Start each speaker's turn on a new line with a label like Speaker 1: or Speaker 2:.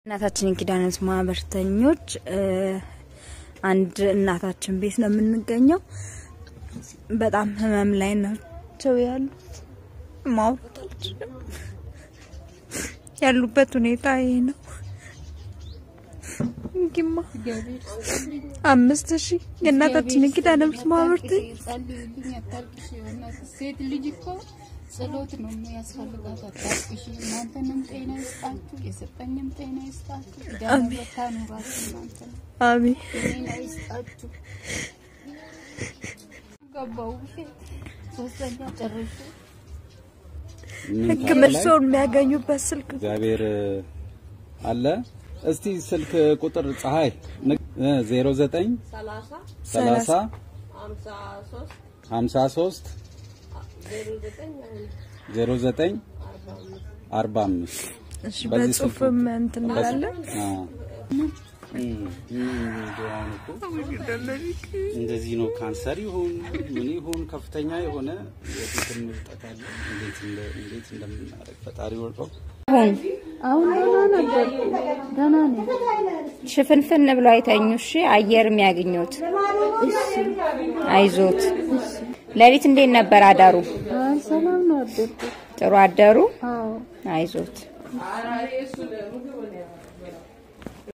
Speaker 1: እናታችን የኪዳነ ምሕረት ማህበርተኞች አንድ እናታችን ቤት ነው የምንገኘው። በጣም ህመም ላይ ናቸው ያሉት። ማውራት አልችልም። ያሉበት ሁኔታ ይሄ ነው። እንግማ አምስት ሺህ የእናታችን የኪዳነ ምሕረት ማህበርተኞች
Speaker 2: ሴት ልጅ እኮ ጸሎት ነው የሚያስፈልጋት። አታልቅሽ። እናንተንም ጤና ይስጣችሁ፣ የሰጠኝም ጤና ይስጣችሁ። ዳነ በታ ኑራችሁ እናንተ
Speaker 1: አሜን።
Speaker 2: ጤና ይስጣችሁ። ገባው ሶስተኛ ጨርሼ
Speaker 1: ሕክምናውን የሚያገኙበት ስልክ
Speaker 3: እግዚአብሔር አለ። እስቲ ስልክ ቁጥር ፀሐይ 09 30 53 09 45
Speaker 1: እሺ፣
Speaker 3: በዚህ ስልክ
Speaker 1: በጽሁፍም እንትን እንላለን።
Speaker 3: እንደዚህ ነው። ካንሰር ይሁን ምን ይሁን ከፍተኛ የሆነ የፊትን ምርጠት አለ። እንዴት እንደ እንዴት እንደምናደርግ ፈጣሪ ወርቀው
Speaker 2: አሁን ደህና ነበር፣ ደህና ነኝ።
Speaker 1: ሽፍንፍን ብሎ አይተኙ። እሺ፣ አየር የሚያገኙት አይዞት። ሌሊት እንዴት ነበር አዳሩ?
Speaker 2: አይ ሰላም ነው አደርኩ።
Speaker 1: ጥሩ አደሩ።
Speaker 2: አዎ
Speaker 1: አይዞት።